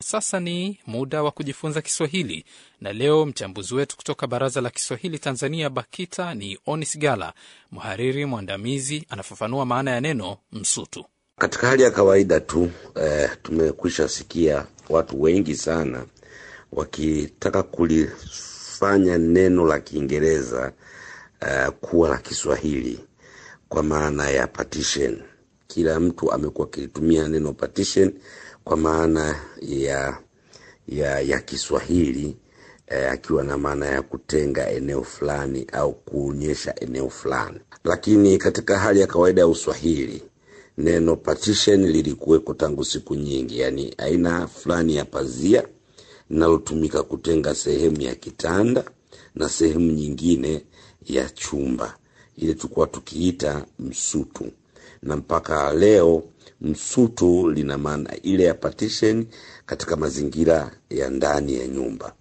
sasa ni muda wa kujifunza Kiswahili, na leo mchambuzi wetu kutoka Baraza la Kiswahili Tanzania, BAKITA, ni Onis Gala, mhariri mwandamizi, anafafanua maana ya neno msutu. Katika hali ya kawaida tu eh, tumekwisha sikia watu wengi sana wakitaka kulifanya neno la Kiingereza eh, kuwa la Kiswahili kwa maana ya partition. Kila mtu amekuwa akilitumia neno partition kwa maana ya ya, ya Kiswahili eh, akiwa na maana ya kutenga eneo fulani au kuonyesha eneo fulani, lakini katika hali ya kawaida ya Uswahili neno partition lilikuweko tangu siku nyingi, yaani aina fulani ya pazia linalotumika kutenga sehemu ya kitanda na sehemu nyingine ya chumba, ile tulikuwa tukiita msutu, na mpaka leo msutu lina maana ile ya partition katika mazingira ya ndani ya nyumba.